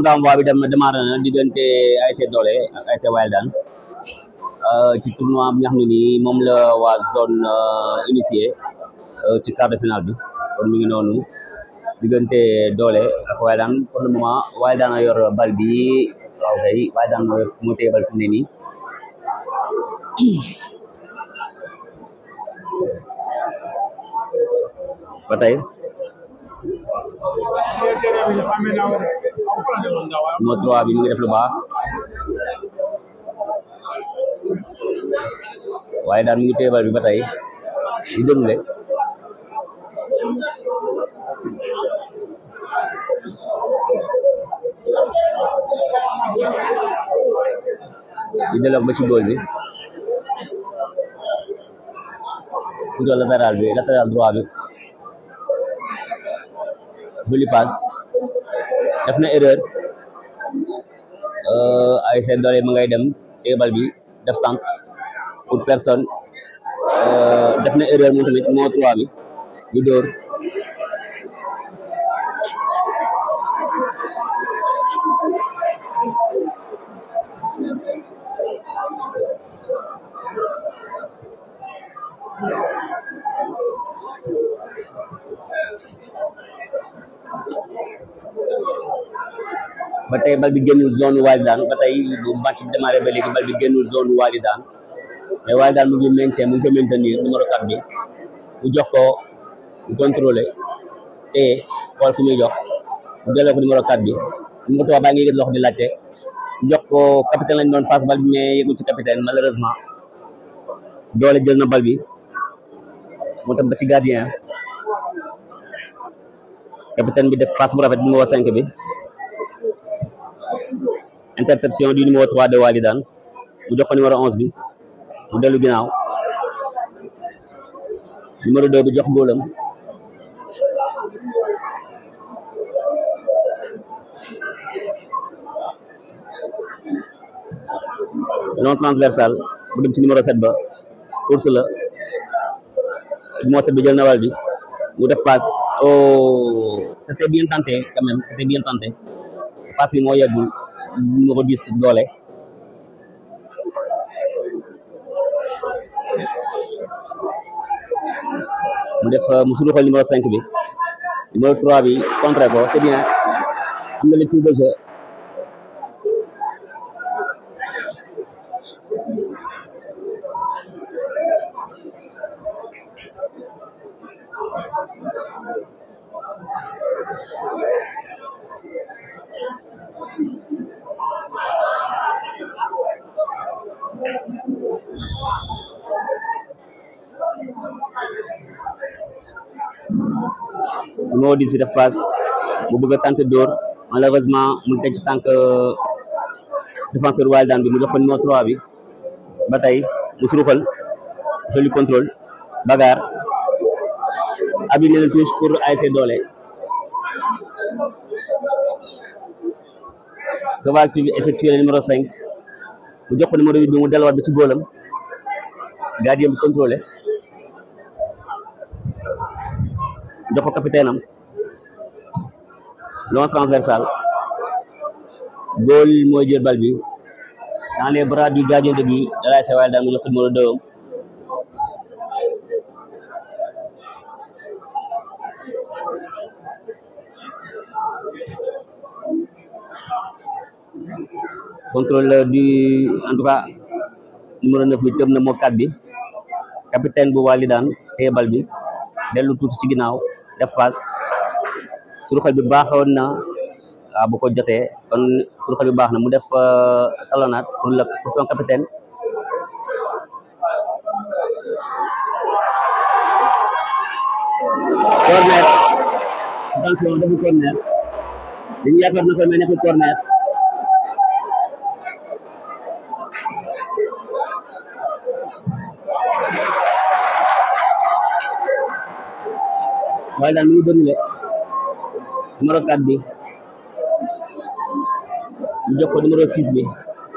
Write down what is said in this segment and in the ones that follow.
tournoi waa bi dem démarré na diggante ASC Doole ak ASC Wildan ci tournoi bi nga xam ne nii moom la waa zone initié ci quart de finale bi kon mi ngi noonu diggante Doole ak Wildan pour le moment Wildan a yor bal bi waaw kay Wildan moo yor moo téye bal fi mu ne nii ba tey numéro 3 bi mi ngi def lu baax waaye daal mi ngi téye bal bi ba tey di déroulé di delloo ba ci góol bi plutôt latéral bi latéral droit bi joli passe def na erreur ay seen doole ma ngay dem téye bal bi def centre pour personne def na erreur moom tamit moo trois bi ñu dóor ba tey bal bi génnul zone Walidane ba tey bu match bi démarré ba léegi bal bi génnul zone Walidane mais Walidane mu ngi maintien mu ngi ko maintenir numéro 4 bi mu jox ko mu contrôlé te xool ku muy jox mu delloo ko numéro 4 bi numéro 3 baa ngi yëg loxo di laajte mu jox ko capitaine lañ doon passe bal bi mais yëgul ci capitaine malheureusement doole jël na bal bi mu tam ba ci gardien capitaine bi def passe bu rafet numéro 5 bi interception du numéro 3 de Walidane mu jox ko numéro 11 bi mu dellu ginnaaw numéro 2 bi jox góolam non transversal bu dem ci numéro 7 ba course la numéro 7 bi jël na wal bi mu def passe oh c'était bien tenté quand même c'était bien tenté passe bi moo yeggul numéro 10 doole mu def mu suñu xool numéro 5 bi numéro 3 bi contré ko c'est bien am na lecture de jeu numéro 10 bi def passe bu bëgg a tenter dóor malheureusement mu teg ci tànk défenseur Walidane bi mu jox ko numéro 3 bi ba tey mu suruxal joli contrôle bagarre abi nee na touche pour ASC Doole que va effectuer le numéro 5 mu jox ko numéro 8 bi mu delluwaat bi ci góolam gardien bi contrôlé jox ko capitaine am long transversal góol mooy jël bal bi dans les bras du gardien de but de l'ASC Walidane mu jox ko numéro 2 am contrôle du en tout cas numéro 9 bi tëb na moo kat bi capitaine bu Walidane téye bal bi dellu tuuti ci ginnaaw def passe suruxal bi baaxoon na waaw bu ko jotee kon suruxal bi baax na mu def talonnade pour le pour son capitaine corner attention defu corner dañu yaakaar na ko mais nekkul corner waaye daal mi ngi déroulé numéro 4 bi ñu jox ko numéro 6 bi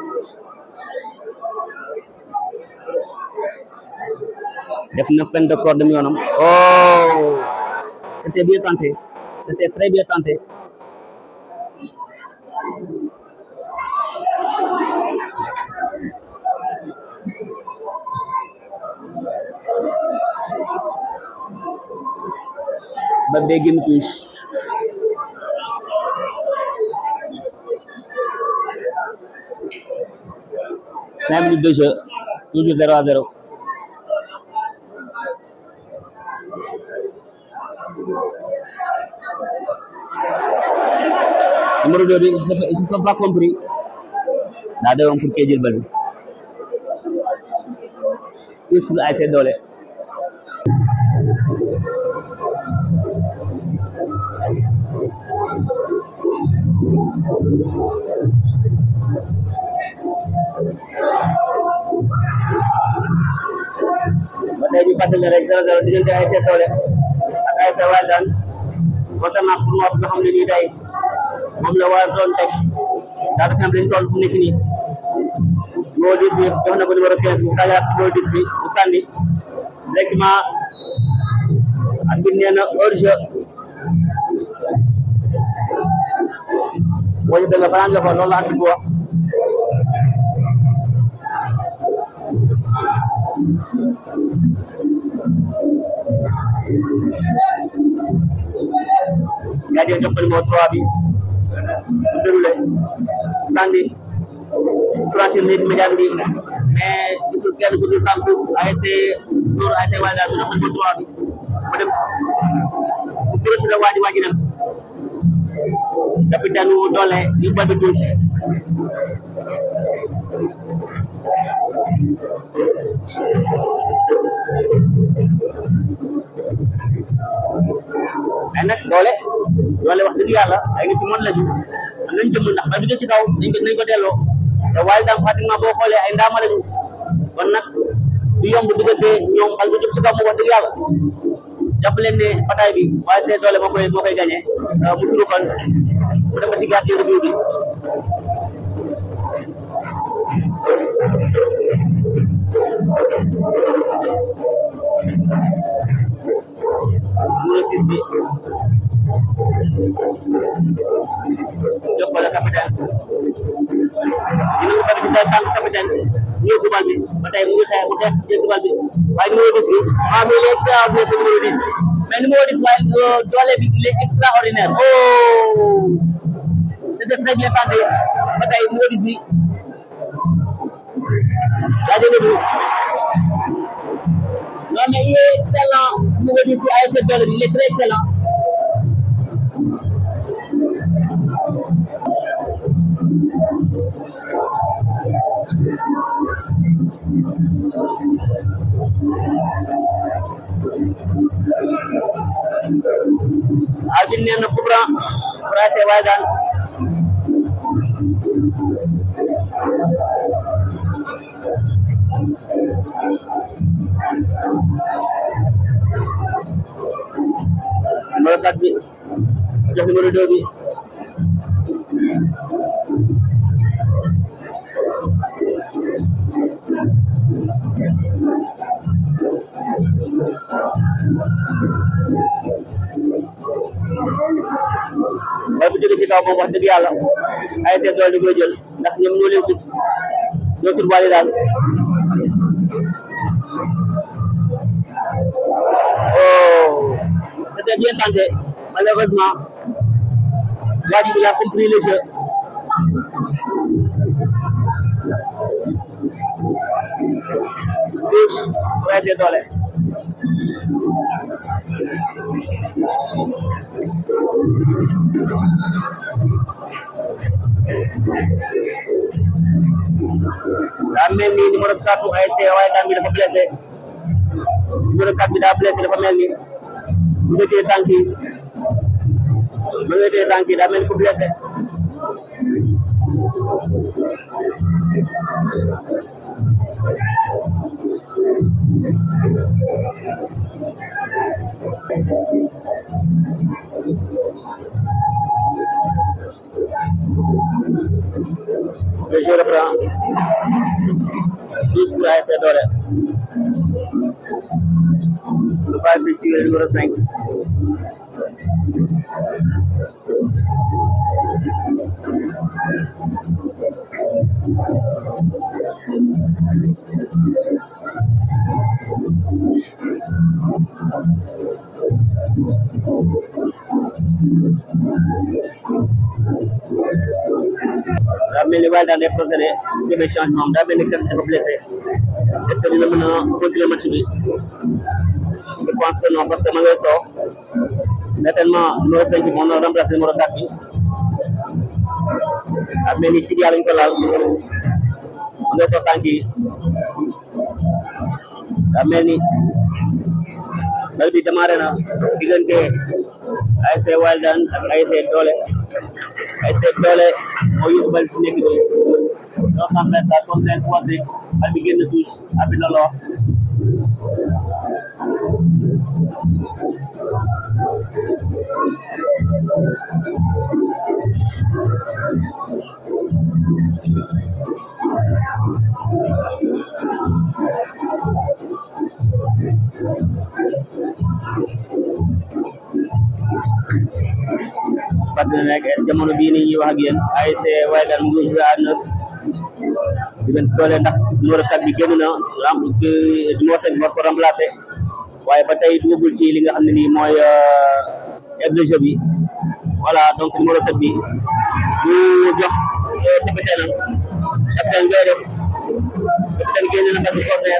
def na fin de corps dem yoonam oh c'était bien tenté c'était très bien tenté ba day génn touche cinq minutes de jeu toujours zéro à zéro numéro deux bi ils se ils se sont pas compris daa demoon pour kee jël bal bi touche pour ASC Doole ba tey ñu fàttali rek zéro zéro diggante ASC Doole ak ASC Walidane concernant pour moo nga xam ne nii tey moom la war doon teg daanaka xam lañ toll fu nekk nii numéro 10 bi jox na ko numéro 15 bu kaajaat numéro 10 bi bu sànni directement ak bi nee na hors jeu boo ñu dëgg fanaan nga ko loolu la at bi wax gardien jox ko numéro 3 bi bu déroulé sànni troisième minute médiane bi mais gisul kenn ku dul tànku ASC Nour ASC Walidane bi jox ko numéro 3 bi mu dem bu croché la waaji waaji dem capitaine wu doole yu bal bi touche mais nag doole doole wax dëgg yàlla ay nit ci mën lañu am nañ jëmm ndax ba jóge ci kaw nañ ko nañ ko delloo te waaye daam pratiquement boo xoolee ay ndaama lañu kon nag du yomb diggante ñoom xal bu jóg ci kaw moom wax dëgg yàlla jàpp leen ne bataay bi waaye seen doole moo koy moo koy gagné mu turu kon mu def ko ci gardien de but bi numéro 6 bi jox ko la capitaine dina ko tamit ci day tànk capitaine ñëw ko bal bi ba tey mu ngi xeex mu xeex jël si bal bi waaye numéro 10 bi ah mais il est extraordinaire ce numéro 10 mais numéro 10 waaye doole bi il est extraordinaire oh c'était très bien tenté ba tey numéro 10 bi yaa jëlee bi non mais il est excellent numéro 10 bi ASC Doole bi il est très excellent Alvin nee na Kubra Français Walidane numéro 4 bi jox numéro 2 bi mooy bu jóge ci kaw moom wax dëgg yàlla ay seen doole di koy jël ndax ñoom ñoo leen sut ñoo sut wàlli daal oh c'était bien tenté malheureusement waa ji il a compris le jeu touche pour ay seen doole daa mel ni numéro 4 bu ASC Walidane bi dafa blessé numéro 4 bi daa blessé dafa mel ni mu ngi téye tànk yi mu ngi téye tànk yi daa mel ni ku blessé Le jeu reprend. 10 pour ASC Doole. Le pas effectué le numéro 5. daa mel ni waaye daal day procédé demee changement daa mel ni kenn dafa blessé est-ce que dina mën a continuer match bi je pense que non parce que ma ngay soo certainement numéro 5 bi moom na remplacé numéro 4 bi daa mel ni ci yàlla ñu ko laal ma ngay soo tànk yi daa mel ni bal bi démarré na diggante ASC Wildan ak ASC Doole ASC Doole moo yóbbu bal bi nekk nii loo xam ne ça comme leen woote bal bi génn touche abi na loo fàttali ne nag jamono bii nii ñuy wax ak yéen ASC Wildan mu ngi joué à neuf diggante doole ndax numéro 4 bi génn na ram numéro 5 war ko remplacé waaye ba tey dugagul ci li nga xam ne nii mooy aide de jeu bi voilà donc numéro 7 bi ñu jox capitaine capitaine ngay def capitaine génn na bal bi corner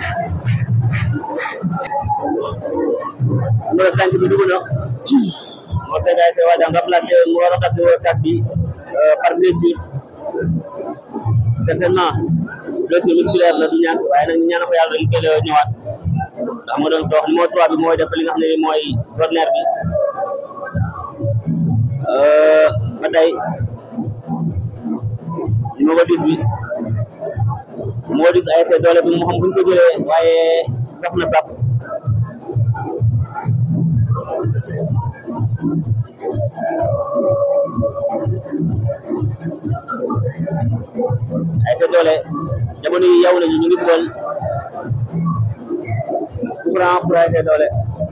numéro 5 bi dugg na moo seen ASC Wildan remplacé mu war a xam numéro 4 bi par blessure certainement blessure musculaire la du ñàkk waaye nag ñaan ko yàlla dañu koy ñëwaat ndax ma doon soox numéro 3 bi mooy def li nga xam ne mooy corner bi ba tey numéro 10 bi numéro 10 ASC doole bi mu xam buñ ko jëlee waaye saf na saf ASC doole jamono yi yow nañu ñu ngi bool courant pour ASC doole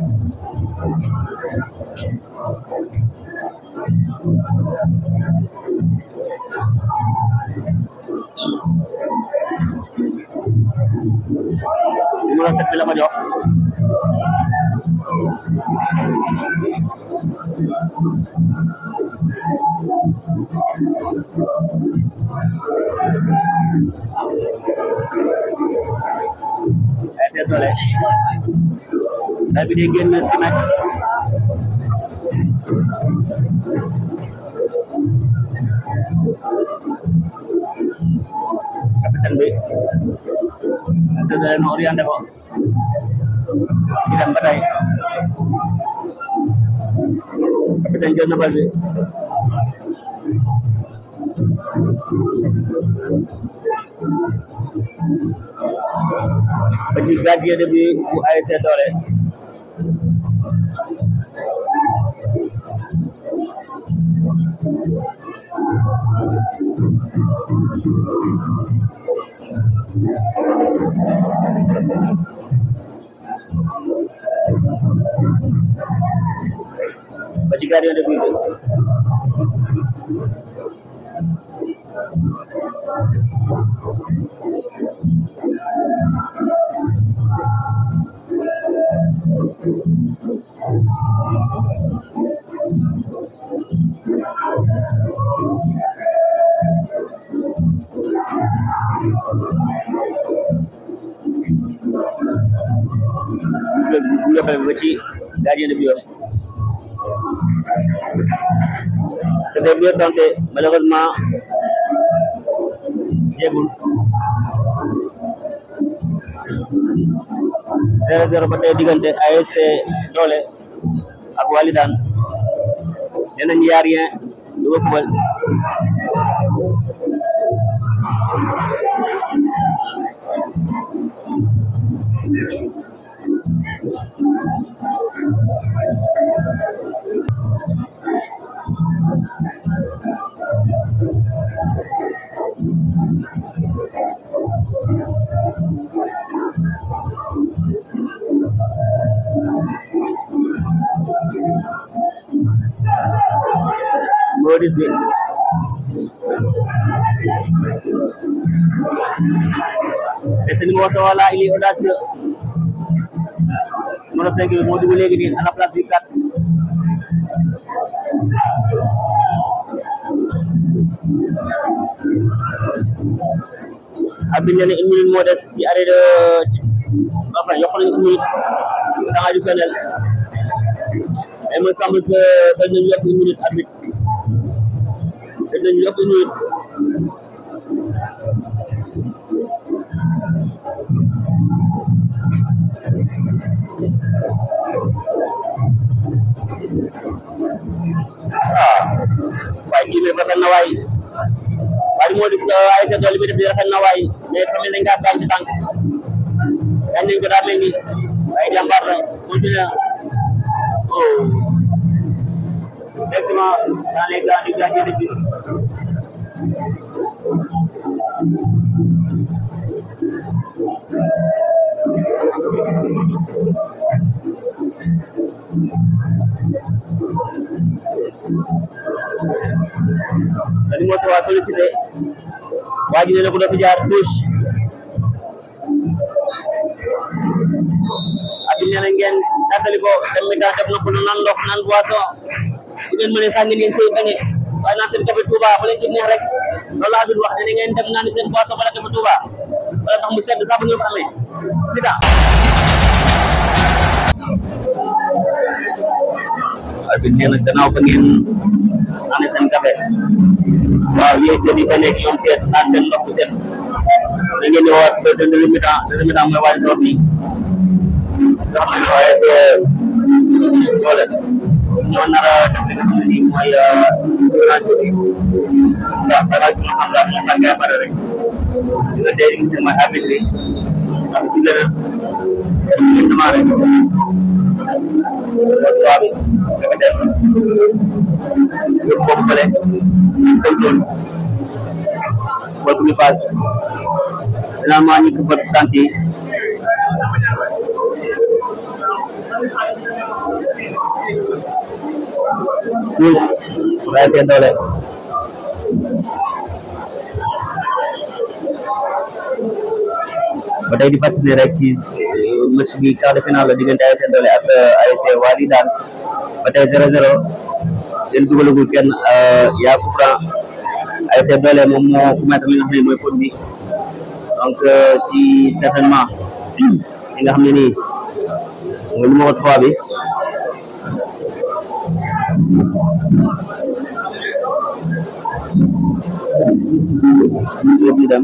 numéro sept bi la ma jox ASC doole dal bi day génn si mètre capitaine bi ASC doole no orienté ko di dem ba tey capitaine jël na bal bi ba ci gardien de bi bu ASC doole ba ci gardien de but bi bu yóbbale ba ci gardien de but am c'était bien tenté malheureusement jéegul zéro zéro ba tey diggante ASC doole ak Walidaan nee nañ yaa rien du ko fubal numéro 10 bi Ese numéro tawa là il est audacieux numéro 5 bi moo dugg léegi nii à la place du 4 abi nee na une minute moo des ci arrêt de enfin yokk nañu une minute temps additionnel il me semble que dañ nañu yokk une minute arbitre dañ nañu yokk une minute waaw waaye kii bi rafet na waay waaye moo di sa ay sa tool bi def di rafet na waay mais tamit dañ kaa gaañ ci tànk gaañ nañ ko daa mel ni waaye jàmbaar la continue oh directement dans les gants du gardien de but dañu moo tawa sollicité waa ji ne ko dafa jaar douche abi nee na ngeen tàggali ko dem mi taa def na ko nan ndox nan boisson bu ngeen mënee sax ngeen sey bañe waaye naa seen café Touba bu leen ci neex rek loolu laa wax dana ngeen dem naan seen boisson wala café Touba wala tax mu sedd sax bu ngeen ko amee di daa abi nee na gannaaw ba ngeen naan seen café waaw yéen seen i ba nekk ñoom seet naan seen ndox bu set da ngeen di woowaat deuxième deuxième mi-temps deuxième mi-temps mooy waaj door bi nga xam ne waaye c'est doole ñoo nar a def li nga xam ne nii mooy rajo bi ndax dara ci xam daal moo tàngee pare rek di nga dee li nga xam ne mooy arbitre bi ndax si leneen ñu démarré mooy trois bi dafa def yóbbu boobu fële contrôle bal bu ñu paas finalement ñu ko bët tànk yi tous waaye seen doole ba tey di fàttali rek ci match bi quart de finale la diggante ASC Doole ak ASC Wali daan ba tey zéro zéro leen dugalagul kenn yaa coup franc ASC Doole moom moo ku mettre li nga xam ne mooy faute bi donc ci certainement li nga xam ne nii mooy numéro trois bi yóbbu dem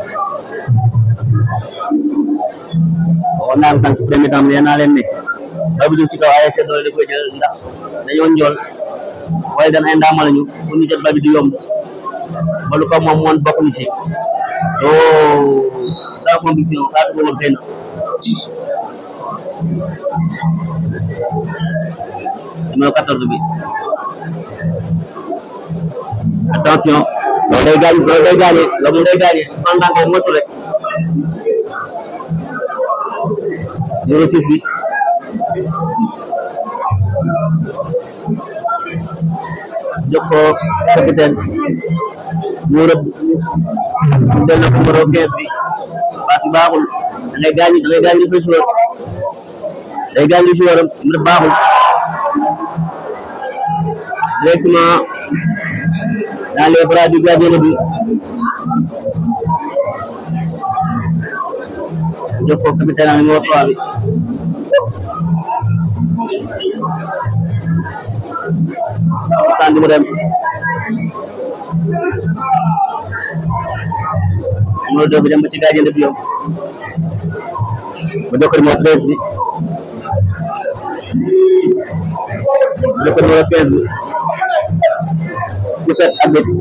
waxoon naa ko sànq ci premier temps nee naa leen ne ba bu ci kaw ASC Doole da koy jël ndax dañoo njool waaye dan ay ndaama lañu pour ñu jot ba bi du yomb ba lu ko moom moon bokk ni ci oh sans conviction xaatu ko woon xëy na numéro 14 bi attention loolu day gaañ loolu day gaañe loolu day gaañe pendant que motu rek numéro 6 bi jox ko capitaine mu rëbb mu del na numéro 15 bi parce que baaxul da ngay gaañ da ngay gaañ li sa joueur day gaañ li joueur am mu baaxul directement dans les bras du gardien de but jox ko capitaine numéro 3 bi sànni mu dem numéro 2 bi dem ba ci gardien de but yow ba jox ko numéro 13 bi ba jox ko numéro 15 bi ku set arbitre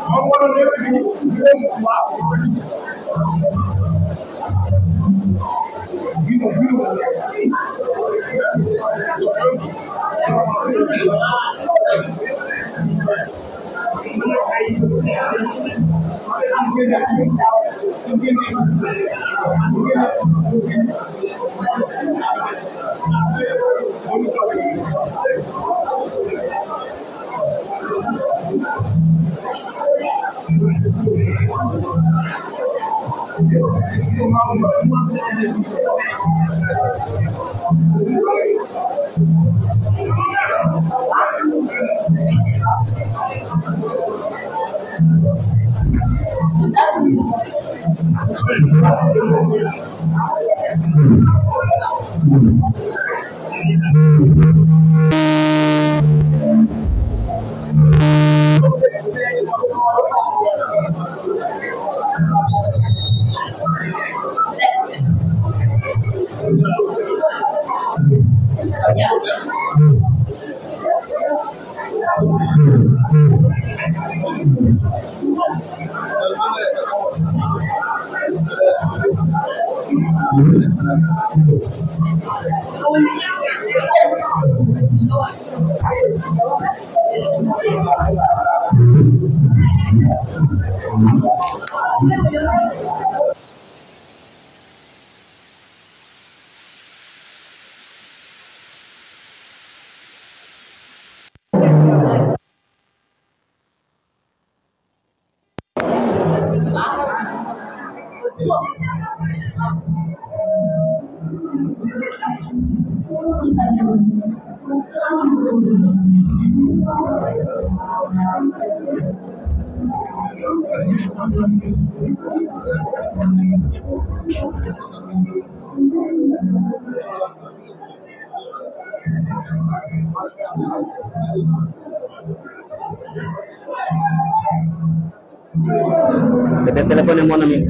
C'était téléphoné mon ami.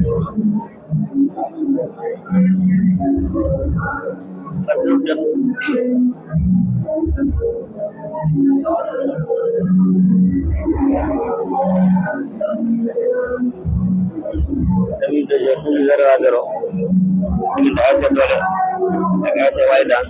Sami de jeu toujours zéro à zéro. Diggante ASC Doole ak ASC Waydaan.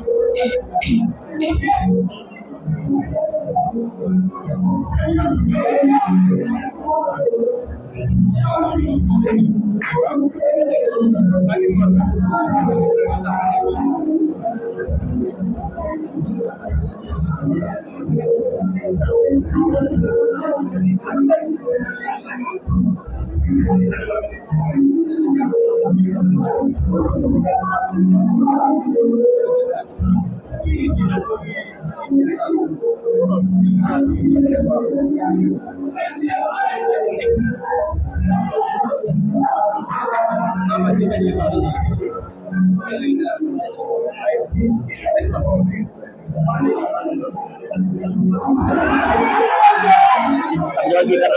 Jooji kado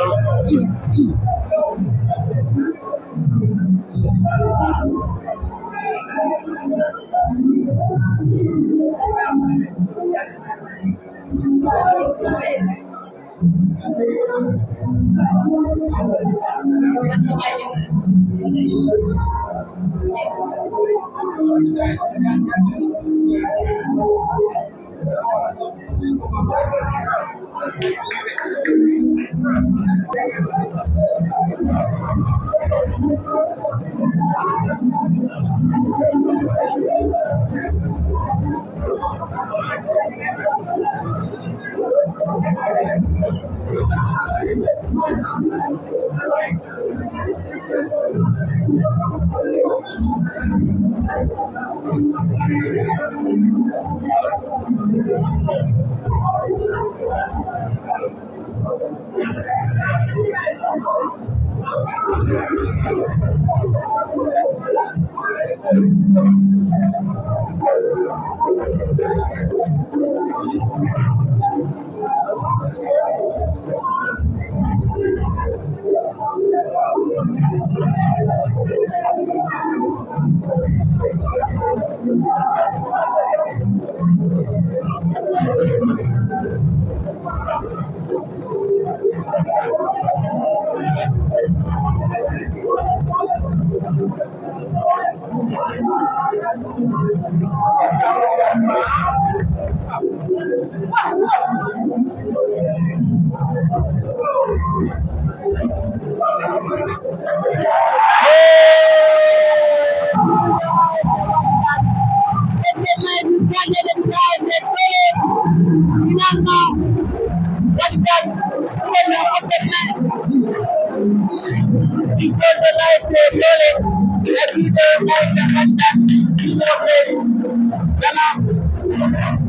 Victoire de l'ASC Doolé, l'arbitre de l'ASC Fanta, numéro 13, Gana.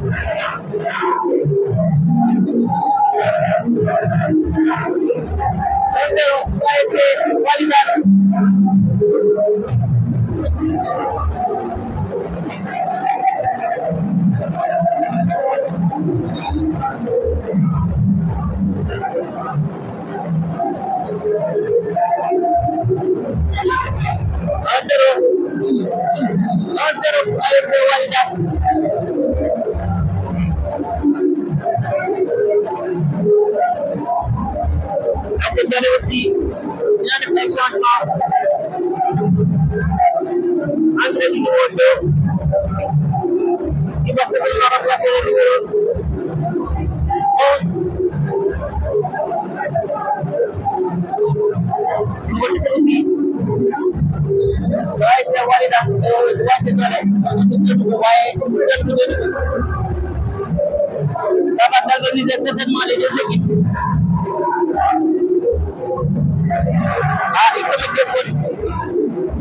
Un zéro, l'ASC Walidane. Un zéro, un zéro, ASC Walidane. ASC Doolé aussi, dina def ay changement. Entrée du numéro 2, qui va certainement remplacer le numéro 11. Numéro 17 aussi. waaye c'est Walidane waaye c'est Doolé waaye ça va galvaniser certainement les deux équipes ah il faut mettre des fautes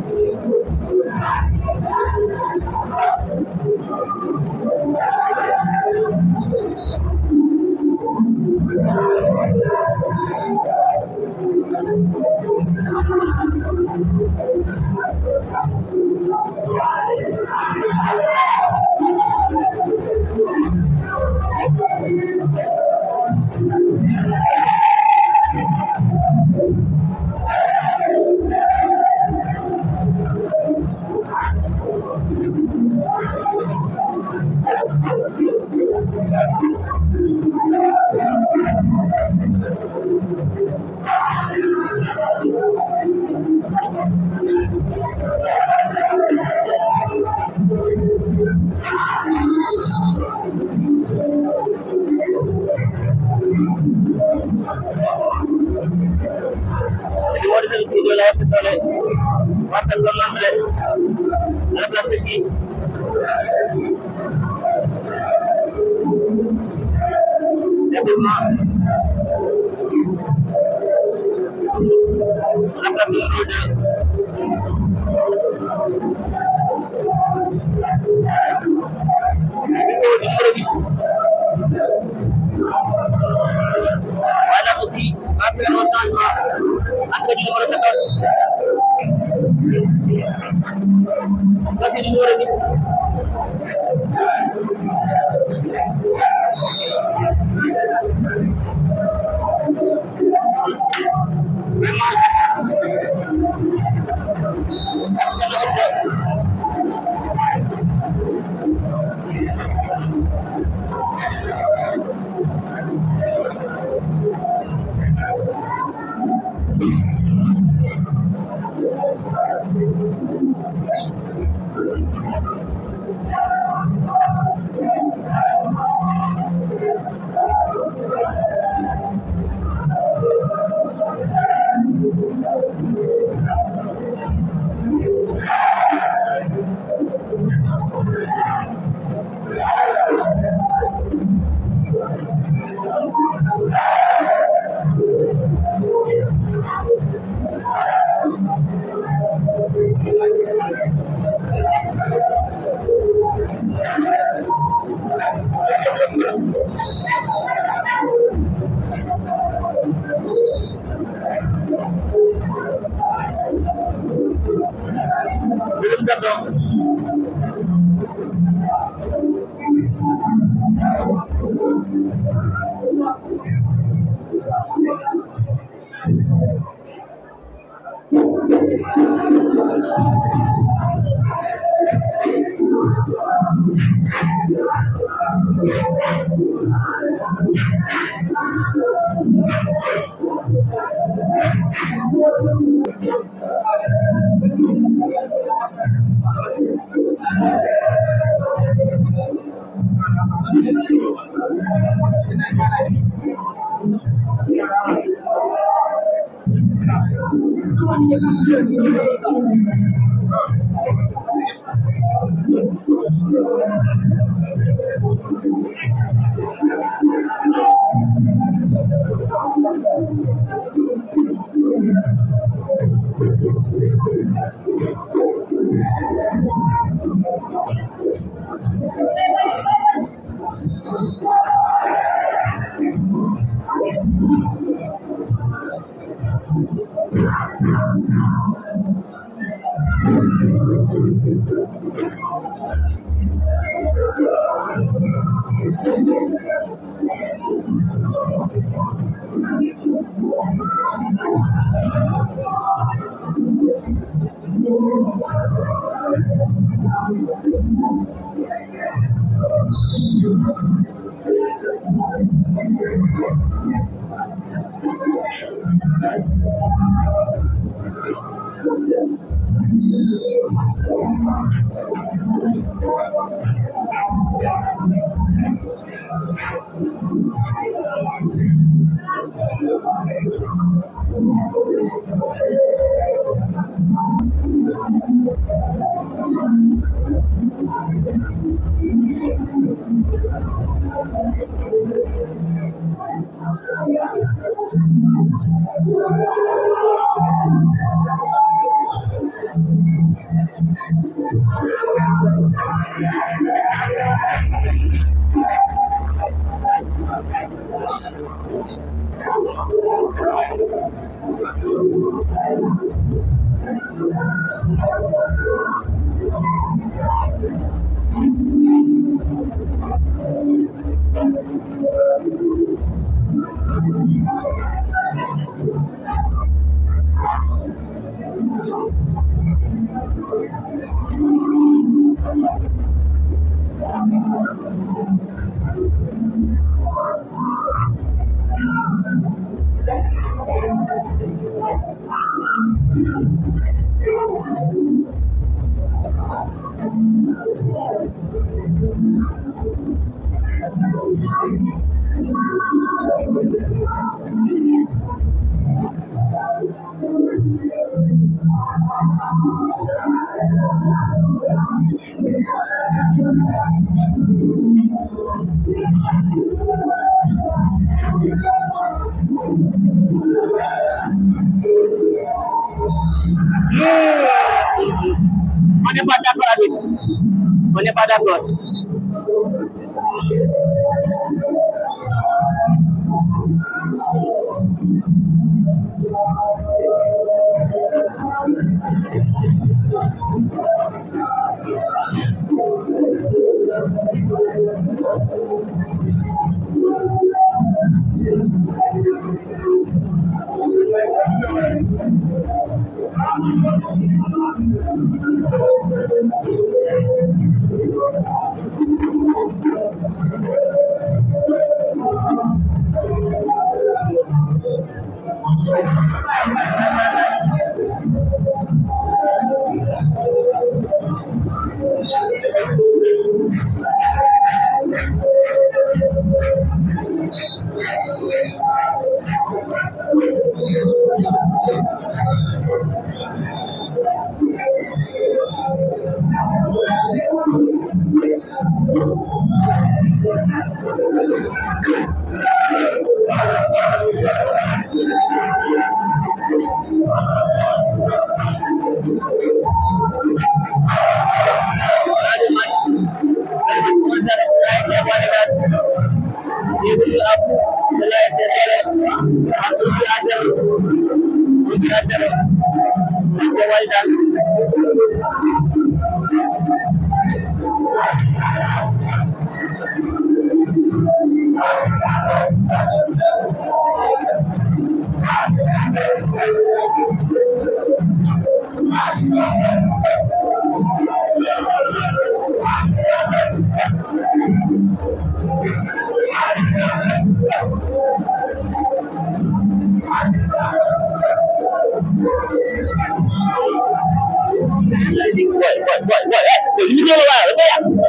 numéro 17 aussi de l'ASC Doolé remplace l'entrée remplace qui certainement remplace le numéro 2 numéro 8 voilà aussi après un changement entre du numéro 14 sorti du numéro 8 Belum dapat. On n'est pas d'accord avec. On n'est pas d'accord. Boy, boy, boy, boy, hey, boy, you know what? Boy,